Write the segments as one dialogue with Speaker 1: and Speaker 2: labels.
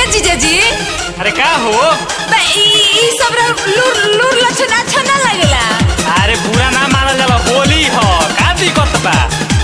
Speaker 1: जीजाजी
Speaker 2: अरे का हो
Speaker 1: बा ई ई सब रा लूर लूर लक्षण अच्छा ना लगेला
Speaker 2: अरे बुरा ना मानल जाला होली ह का दिक्कत बा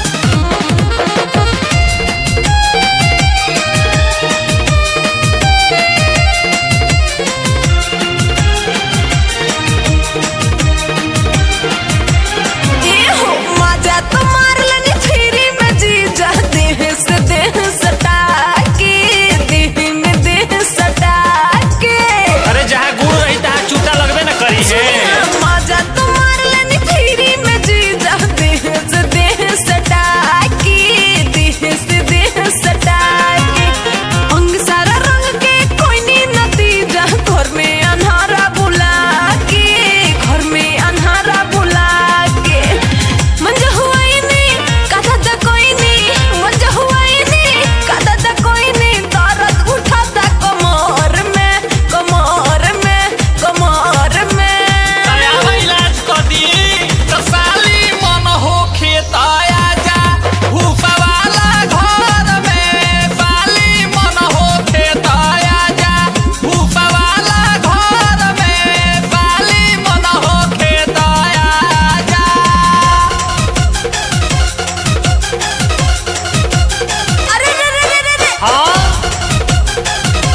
Speaker 1: ए हो मजा तो मार लेनी फ्री में जीजा देह से देह सटा के देह में देह सटा के
Speaker 2: अरे जहाँ गुड़ रही तहाँ चूटा लगबे न करी है
Speaker 1: मजा तो मार लेनी फ्री में जीजा देह से देह सटा के देह से देह सटा के अंग सारा रंग के कोई नी नतीजा घर में अन्हारा बुला के घर में अन्हारा बुला के मंजा हुआ ही नहीं कथा दा कोई नहीं मंजा हुआ ही नहीं कथा दा कोई नहीं दर्द उठाता कमर में कमर में कमर में
Speaker 2: अरे अब इलाज कर दी तो साली मन होखे त आजा भूसा वाला घर में साली मन होखे त आजा भूसा वाला घर में साली मन होखे त आजा
Speaker 1: अरे रे रे रे रे रे
Speaker 2: हाँ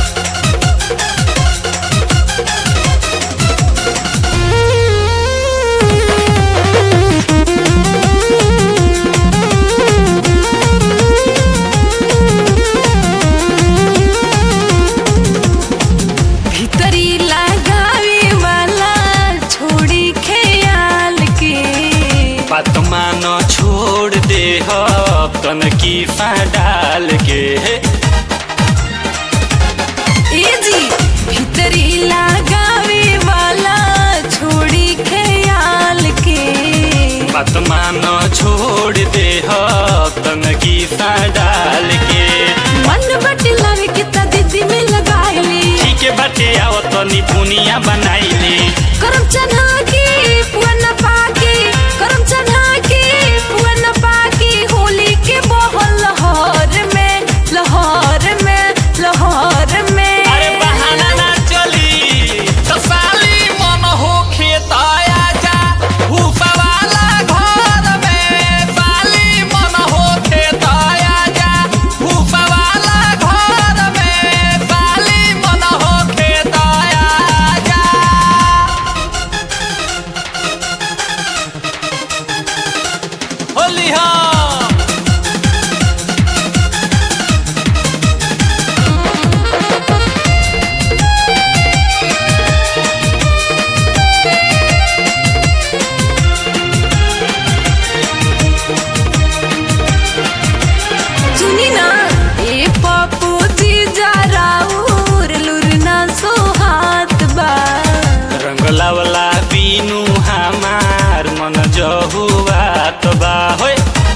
Speaker 1: भीतरी लगावे वाला छोड़ी ख्याल के
Speaker 2: बात मान छोड़ दे तन की डाल के
Speaker 1: ए जी भीतरी लगावे वाला छोड़ी ख्याल के
Speaker 2: बात मान छोड़ दे तन की डाल के
Speaker 1: मन बटलर के त दीदी में लगाइली
Speaker 2: ठीक है बाटे आओ तनी पुनिया बनाइले
Speaker 1: करम चना के पुअन पाके करम चना के पुअन पाके होली के बहल लहर में लहर में लहर में
Speaker 2: अरे बहाना ना चली तो साली मन होखे त आजा भूसा वाला घर में साली मन होखे त आजा भूसा वाला घर में साली मन होखे त आजा होली हाँ
Speaker 1: सुनी ना ए पप्पू जी जा राउर लुरना सो हाथ बा
Speaker 2: रंगला वाला बीनू हमार मन जहुआ तो बा होय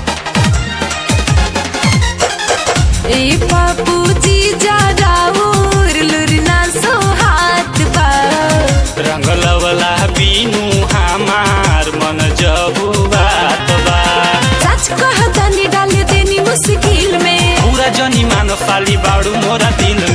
Speaker 1: ए पप्पू जी जा राउर लुरना सो हाथ बा
Speaker 2: रंगला वाला बीनू हमार मन जहुआ तो बा
Speaker 1: सच कह तनी डाल देनी मुश्किल में
Speaker 2: पूरा जनी मान साली बाड़ू मोरा दिल